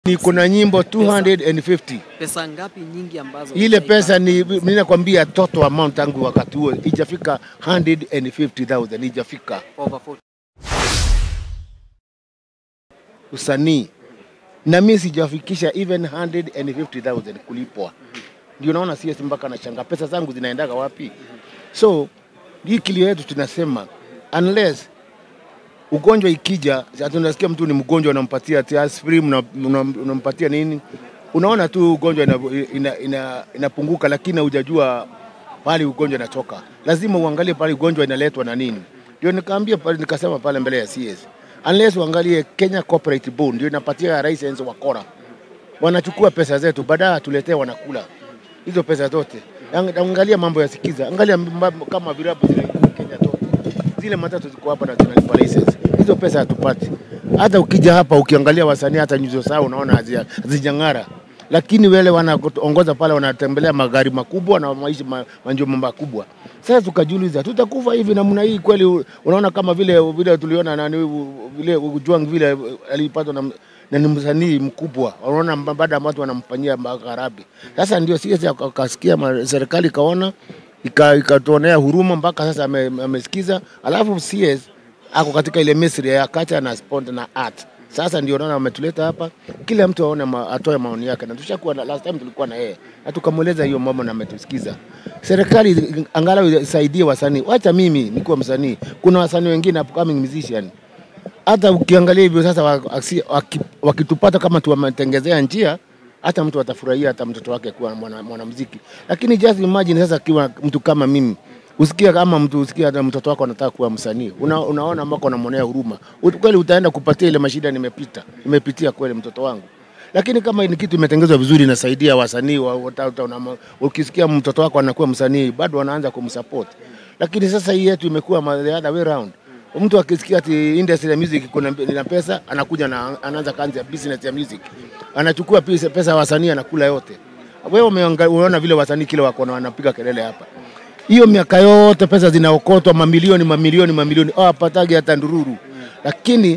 Niko na nyimbo 250 Pesa ngapi nyingi ambazo ile ushaipata? pesa ni mimi nakwambia total amount tangu wakati huo ijafika 150,000 ijafika over 40. usanii na mimi sijafikisha even 150,000 kulipwa. Ndio naona CS mpaka anashanga pesa zangu zinaendaga wapi? So hii kilio yetu tunasema unless ugonjwa ikija, sasa tunasikia mtu ni mgonjwa, unampatia ati aspirin, una- una- unampatia nini, unaona tu ugonjwa inapunguka ina, ina, inapunguka, lakini hujajua pale ugonjwa inatoka. Lazima uangalie pale ugonjwa inaletwa na nini. Ndio nikaambia pale, nikasema pale mbele ya CS, unless uangalie Kenya Corporate Board ndio inapatia license wakora, wanachukua pesa zetu, baadaye tuletea wanakula hizo pesa zote. Ang- Angalia mambo ya Sikiza, angalia mambo kama virabu zile Kenya zote zile matatu ziko hapa na zinalipa license. Hizo pesa hatupati. Hata ukija hapa ukiangalia wasanii hata nyuso zao unaona hazia- hazijang'ara, lakini wale wanaongoza pale wanatembelea magari makubwa na maisha ma, manjumba makubwa. Sasa tukajiuliza tutakufa hivi namna hii kweli? u- Unaona kama vile vile tuliona nani u- vile Ojwang vile alipatwa na na ni msanii mkubwa, unaona mba- baada ya watu wanamfanyia magharabi. Sasa ndio sisi akasikia serikali ikaona ika- ikatuonea huruma mpaka sasa ame- amesikiza. Alafu CS ako katika ile Misri ya culture na sport na art. Sasa ndio naona wametuleta hapa, kila mtu aone ma, atoe maoni yake, na tushakuwa na, last time tulikuwa na yeye na tukamweleza hiyo mambo na ametusikiza. Serikali angalau isaidie wasanii, wacha mimi nikuwa msanii, kuna wasanii wengine upcoming musician hata ukiangalia hivyo sasa wa- waki- waki- wakitupata kama tuwametengezea njia hata mtu atafurahia hata mtoto wake kuwa mwana- mwanamuziki lakini just imagine sasa akiwa mtu kama mimi usikia kama mtu usikia hata mtoto wako anataka kuwa msanii una, unaona ambako unamwonea huruma Ut- kweli utaenda kupatia ile mashida nimepita nimepitia kweli mtoto wangu lakini kama ni kitu imetengezwa vizuri inasaidia wasanii wa, wata- wata- unama- ukisikia mtoto wako anakuwa msanii bado wanaanza kumsupport lakini sasa hii yetu imekuwa ma- the other way round mtu akisikia ati industry ya music kuna ina pesa anakuja na anaanza kazi ya business ya music anachukua pesa, pesa ya wasanii anakula yote wewe umeanga- umeona vile wasanii kile wako na wanapiga kelele hapa hiyo miaka yote pesa zinaokotwa mamilioni mamilioni mamilioni oh, apatagi hata ndururu lakini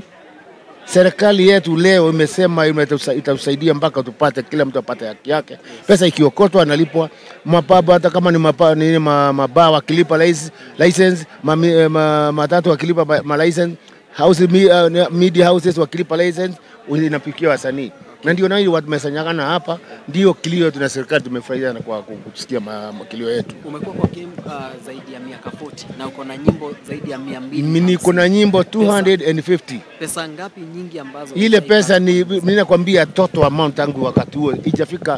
serikali yetu leo imesema imetusa- itatusaidia mpaka tupate kila mtu apate haki yake. Pesa ikiokotwa analipwa mapaba, hata kama ni mapa, nini ma, mabaa wakilipa lic- license, mami, eh, ma, matatu wakilipa ma, ma license, house, mi, uh, media houses wakilipa license, inapikia wasanii na ndio na hiyo tumesanyagana hapa, ndio kilio tuna serikali tumefurahia na kwa kusikia ma- ma- kilio yetu. Umekuwa kwa game uh, zaidi ya miaka 40 na uko na nyimbo zaidi ya 200. Mimi niko na nyimbo 250 Pesa ngapi nyingi ambazo ile ushaipata? pesa ni mimi nakwambia total amount tangu wakati huo ijafika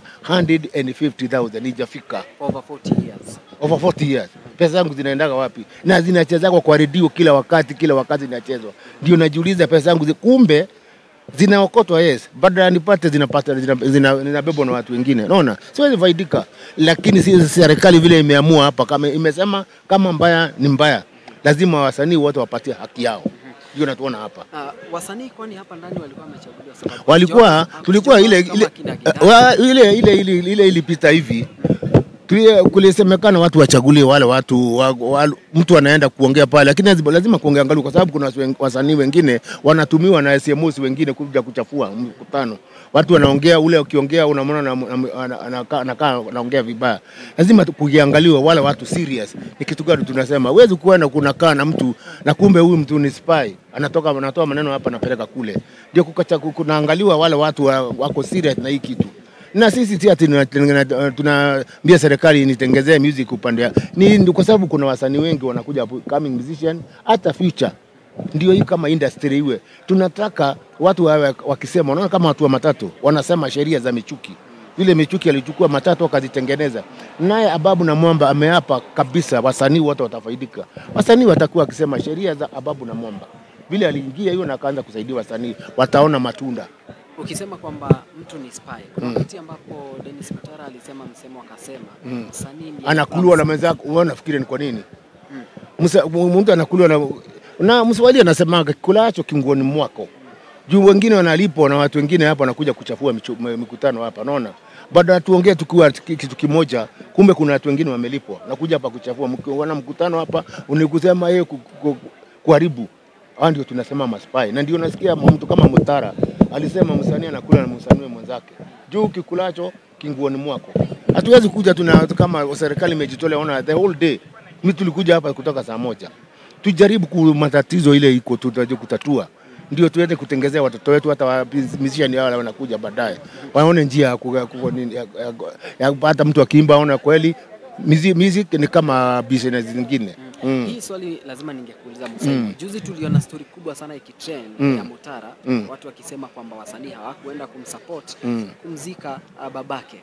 150,000 ijafika over 40 years. over 40 years. Pesa zangu zinaendaga wapi? Na zinachezwa kwa redio kila wakati, kila wakati zinachezwa. Ndio najiuliza pesa zangu zi, kumbe zinaokotwa yes, baada nipate zinapata zinabebwa zina, zinabebwa na watu wengine. Unaona, siwezi faidika, lakini si serikali vile imeamua hapa, kama imesema kama mbaya ni mbaya, lazima wasanii wote wapatie haki yao. Ndio natuona hapa Uh, wasanii kwani hapa ndani walikuwa wamechaguliwa sababu walikuwa Hakujawa- tulikuwa ile kama ile, kina Gidana. wa, ile ile ile ile ilipita hivi Tulie- kulisemekana watu wachagulie wale watu wa, wa, mtu anaenda kuongea pale, lakini lazima, lazima kuongea angalau, kwa sababu kuna wasi- wasanii wengine wanatumiwa na SMOs wengine kuja kuchafua mkutano. Watu wanaongea, ule ukiongea unamwona na- na- ana- anakaa anakaa anaongea vibaya. Lazima tu- kukiangaliwa wale watu serious. Ni kitu gani tunasema? Huwezi kuenda kunakaa na mtu na kumbe huyu mtu ni spy, anatoka anatoa maneno hapa anapeleka kule. Ndio kukacha- kunaangaliwa wale watu wa, wako serious na hii kitu na sisi si ati tunaambia tuna, tunaambia serikali nitengezee music upande ya ni ndio kwa sababu kuna wasanii wengi wanakuja hapo, coming musician hata future ndio hii kama industry iwe tunataka watu wawe wakisema unaona kama watu wa matatu wanasema sheria za michuki vile michuki alichukua matatu akazitengeneza naye ababu na mwamba ameapa kabisa wasanii wote watafaidika wasanii watakuwa wakisema sheria za ababu na mwamba vile aliingia hiyo na akaanza kusaidia wasanii wataona matunda Ukisema kwamba mtu ni spy, kuna wakati ambapo Dennis Mutara alisema msemo akasema msanii ndiye anakuliwa na mwenzako, wewe unafikiri ni kwa nini? Msa- m- Mtu anakuliwa na na Mswahili anasemaga kulacho kinguoni mwako. Juu wengine wanalipwa na watu wengine hapa wanakuja kuchafua michu- m- mikutano hapa, naona baada ya tuongee tukiwa ki- kitu kimoja, kumbe kuna watu wengine wamelipwa nakuja hapa kuchafua. Mki- Wana mkutano hapa unikusema yeye ku- ku- ku- kuharibu. Hao ndio tunasema maspai, na ndio nasikia mtu kama Mutara alisema msanii anakula na msanii mwenzake, juu kikulacho kinguoni mwako. Hatuwezi kuja tuna kama serikali imejitolea, ona the whole day. Mimi tulikuja hapa kutoka saa moja, tujaribu ku matatizo ile iko tutaje kutatua ndio tuende kutengezea watoto wetu hata wamishani wale wanakuja baadaye waone njia ya ku- ya ku- nini, ya- ya- ya hata mtu akiimba aone kweli mizi- music ni kama business zingine mm. Hii swali lazima ningekuuliza Musaini. Juzi tuliona story kubwa sana ikitrend Mm. ya Mutara, Mm. watu wakisema kwamba wasanii hawakuenda kumsupport Mm. kumzika uh, babake.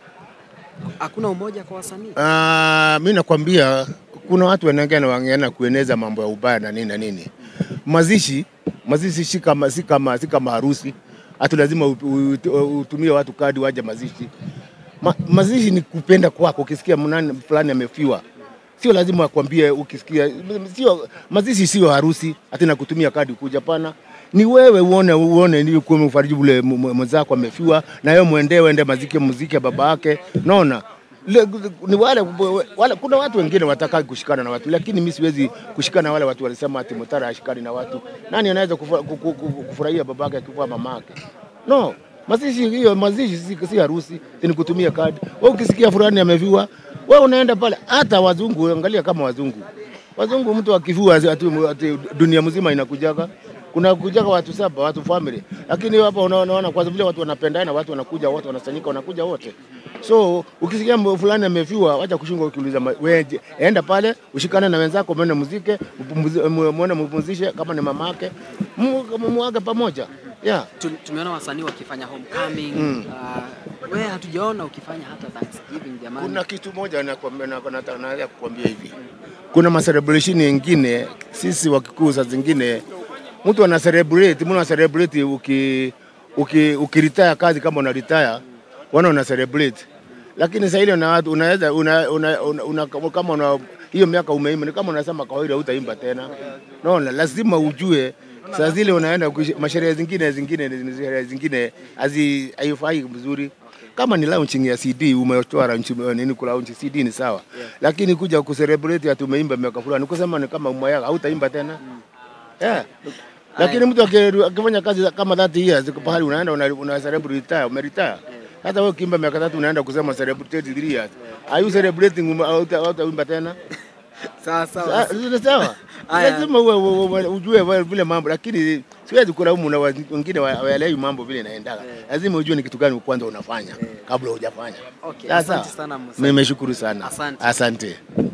Hakuna umoja kwa wasanii. Ah, mi nakwambia kuna watu wanaongea wangeana kueneza mambo ya ubaya na nini na nini. Mazishi mazishi si kama si kama si kama harusi, hatu lazima u- u- utumie watu kadi waje mazishi. Ma, mazishi ni kupenda kwako. Ukisikia mnani fulani amefiwa, sio lazima akwambie. Ukisikia sio mazishi, sio harusi hata na kutumia kadi kuja, pana ni wewe uone uone ni kwa mfariji ule m- m- mwenzako amefiwa, na wewe muendee uende mazike muziki ya baba yake, naona Le- ni wale, wale, kuna watu wengine wataka kushikana na watu, lakini mimi siwezi kushikana na wale watu walisema ati Mutara ashikani na watu. Nani anaweza kufu- ku- ku- ku- kufurahia babake akifa mamake? No, mazishi hiyo mazishi si, si harusi, ni kutumia kadi. Wewe ukisikia fulani ameviwa, wewe unaenda pale. Hata wazungu, angalia kama wazungu, wazungu mtu akivua ati, ati dunia mzima inakujaga kuna kujaga watu saba watu family, lakini hapa unaona kwa vile watu wanapendana, watu wanakuja wote, wanasanyika, wanakuja wote. So ukisikia mbo fulani amefiwa, wacha kushunga ukiuliza, ma- wewe je, enda pale ushikane na wenzako, mwende muzike, mpumzi- mu- mwende mpumzishe, kama ni mama yake mu- muage pamoja yeah. Tu- Tumeona wasanii wakifanya homecoming. Mm. Uh, wewe hatujaona ukifanya hata Thanksgiving jamani. Kuna kitu moja nakwambia- na- na- naweza kukwambia hivi, kuna macelebration yengine sisi Wakikuyu saa zingine mtu ana celebrate, mtu ana celebrate uki uki ukiretire kazi kama una retire, wana una celebrate, lakini saa ile una watu unaweza una, una, una, una, kama una hiyo miaka umeimba, ni kama unasema kawaida utaimba tena. Naona lazima ujue saa zile unaenda kuishi- masherehe zingine zingine sherehe zingine hazi haifai vizuri kama ni launching ya CD umetoa launch nini ku launch CD ni sawa, lakini kuja ku celebrate ati umeimba miaka fulani kusema ni kama umwaya hautaimba tena yeah. Lakini mtu aki- akifanya kazi kama 30 years ziko pahali unaenda una, una celebrate retire, umeretire. Hata wewe ukimba miaka tatu unaenda kusema celebrate 3 years. Are you celebrating ume- hauta- hautaimba tena? Sawa sawa. Sa- Ni sawa. Aya. Lazima uwe, uwe, uwe, ujue vile- vile mambo, lakini siwezi kulaumu na wa- wengine wa- waelewi mambo vile inaendaga. Lazima ujue ni kitu gani kwanza unafanya kabla hujafanya. Okay, Sasa asante sana Musaini. nimeshukuru sana, Asante. asante.